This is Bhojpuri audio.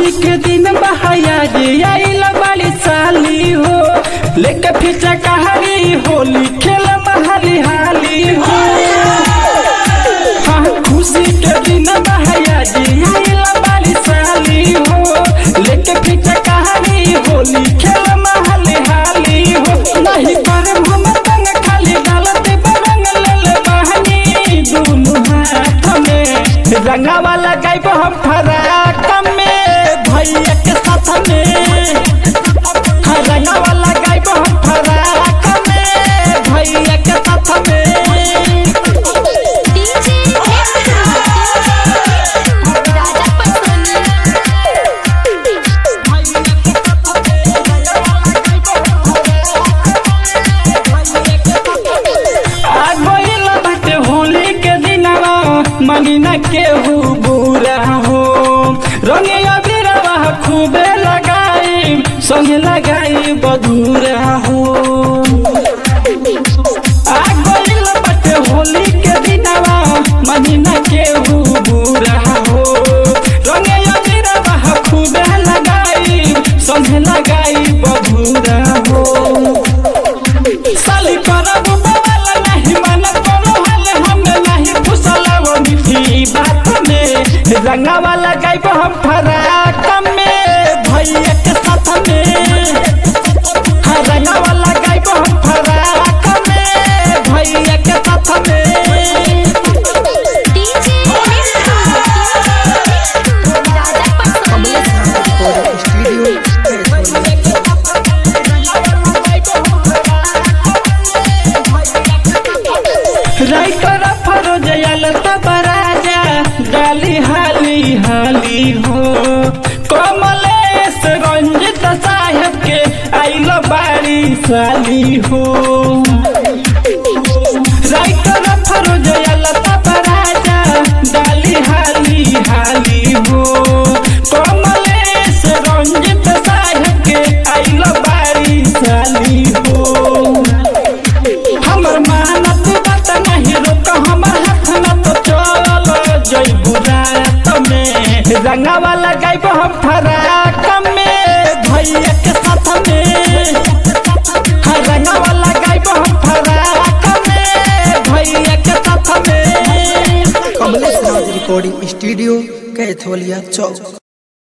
खुशी के दिन बहाया जे आइल बाली साली हो लेके फिचा कहानी होली खेल महाली हाली हो हाँ, खुशी के दिन बहाया जे आइल बाली साली हो लेके फिचा कहानी होली खेल महाली हाली हो नहीं करे हम रंग खाली डालते बरंग ले ले बहनी दुनु हाथ में रंगा वाला गायब हम फराक में भैया के साथ में हाँ, रंगा वाला गायब हम फराक में भैया के साथ में डीजे राजा पटोनी आ गइल बाटे होली के दिनवा महीना केहू बुरा हो रंगे अबीरवा खूबे लगाई संगे लगाई बधुरा हो आ गइल बाटे होली के दिनवा महीना केहू बुरा हो रंगे अबीरवा खूबे लगाई संगे लगाई बधुरा हो साली करब बवाल नहीं मन करो हाल हम नहीं फुसलाव मीठी बात में रंगा वाला गायब हम फराक में भैया के साथ में हाँ रंगा वाला गायब हम फराक में भैया के साथ में डीजे राजा पटोनी राइटर फरोज आयल तब राजा डाली हाली हाली हो कमलेश रंजित साहेब के आइल बारी साली हो राइटर फरोज आयल तब राजा डाली हाली हाली हो कमलेश रंजित साहेब के आइल बारी साली हो हमर मानत बात नहीं रोक हमर हाथ न तो चल जइबू रात में रंगा वाला गायब हम फराक में भैया के साथ में हाँ, रंगा वाला गायब हम फराक में भैया के साथ में कमलेश राज रिकॉर्डिंग स्टूडियो कैथोलिया चौक